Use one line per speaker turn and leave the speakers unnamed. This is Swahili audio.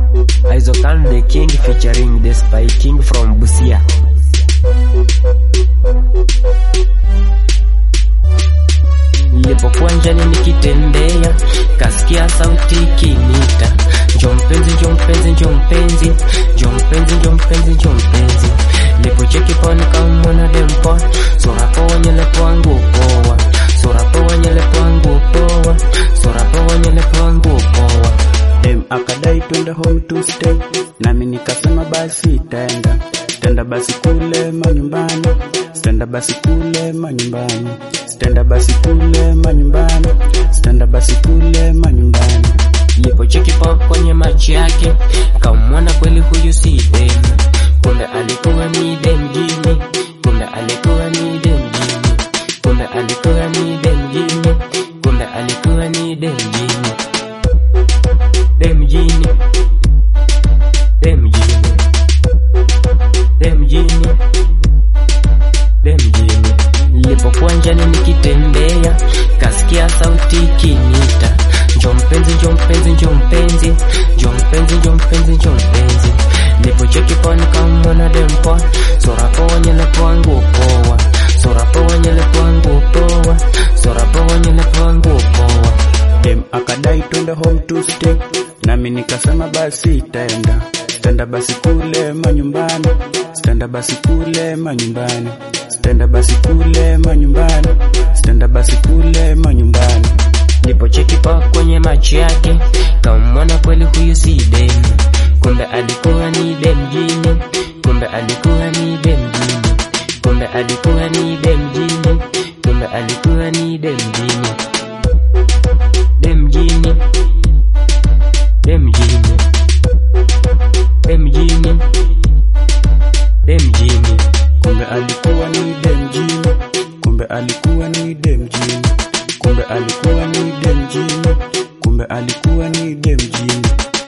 Isokan the King featuring the Spy King from Busia. Nilipokuwa njiani nikitembea, kasikia sauti ikinita, njoo mpenzi, njoo mpenzi, njoo mpenzi, njoo mpenzi, njoo mpenzi, njoo mpenzi. Nilipocheki poa nikamwona dempoa, sura poa, nywele poa, nguo poa, sura poa, nywele poa, nguo poa, sura poa, nywele poa, nguo poa.
Dem akadai twende home to stay, nami nikasema basi taenda stenda basi kule manyumbani, stenda basi kule manyumbani, stenda basi kule manyumbani, stenda basi kule manyumbani.
Nilipocheki poa kwenye macho yake, kamwona kweli huyu si dem, kumbe alikuwa ni dem jini, kumbe alikuwa ni dem jini, kumbe alikuwa ni dem jini, kumbe alikuwa ni dem jini, dem jini, dem jini, dem jini, dem jini. Nilipokuwa njiani nikitembea, kasikia sauti ikinita, njoo mpenzi, njoo mpenzi, njoo mpenzi, njoo mpenzi, njoo mpenzi, njoo mpenzi. Nilipocheki poa nikamwona dem poa, sura poa, nywele poa, nguo poa, sura poa, nywele poa, nguo poa, sura poa, nywele poa, nguo poa.
Dem akadai twende home to stay, nami nikasema basi taenda stenda basi kule manyumbani, stenda basi kule manyumbani, stenda basi kule manyumbani, stenda basi kule manyumbani.
Nilipocheki poa kwenye macho yake, kamwona kweli huyu si dem, kumbe alikuwa ni dem jini, kumbe alikuwa ni dem jini, kumbe alikuwa ni dem jini, kumbe alikuwa ni dem jini, dem jini, dem jini, dem jini, dem jini.
Kumbe alikuwa ni dem jini, kumbe alikuwa ni dem jini, kumbe alikuwa ni dem jini, kumbe alikuwa ni dem jini.